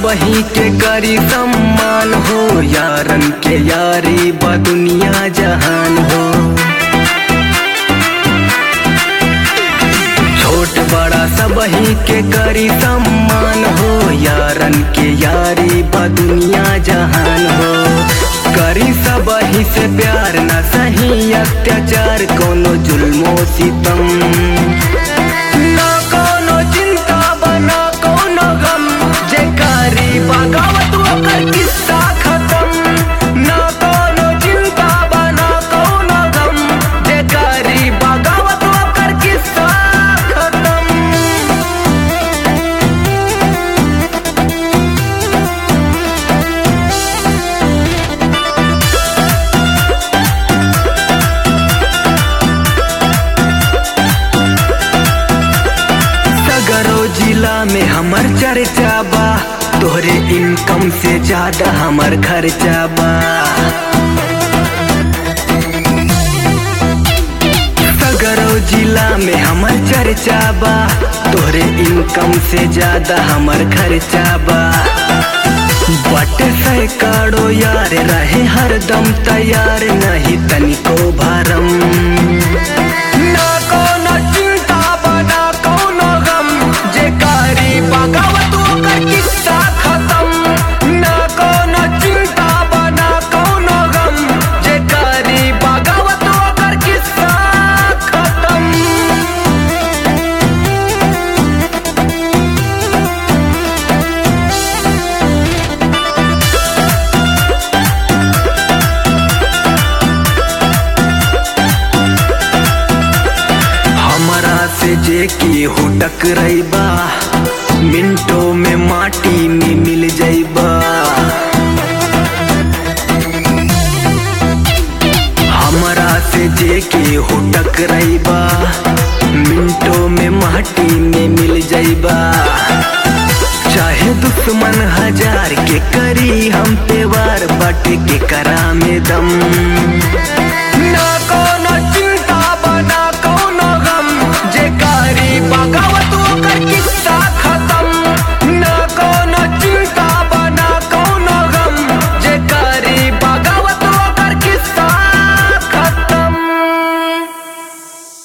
सबही के करी सम्मान हो यारन के यारी बा दुनिया जहान हो छोट बड़ा सबही के करी सम्मान हो यारन के यारी बा दुनिया जहान हो करी सबही से प्यार न सही अत्याचार कोनो जुल्मो सितम ना कोनो चिंता बना कोनो गम जे करी बगावत ओकर किस्सा खत्म ना कोनो चिंता बना कोनो गम जे करी बगावत ओकर किस्सा खत्म सगरो जिला में हमर चर्चा बा तोहरे इनकम से ज्यादा हमर खर्चा बा सगरो जिला में हमर चर्चा बा तोहरे इनकम से ज्यादा हमर खर्चा बा बट सैकड़ो यार रहे हरदम तैयार नहीं तनिको भरम ना कोनो चिंता बना कोनो गम जे कारी बगावत ओकर किस्सा खत्म ना कोनो चिंता बना कोनो गम जे कारी बगावत ओकर किस्सा खत्म हमरा से जे की हो टकराइबा मिनटों में माटी में मिल जाइबा हमरा से जे की हो टकराइबा मिनटों में माटी में मिल जाइबा चाहे दुश्मन हजार के करी हम पे वार बट के करा में दम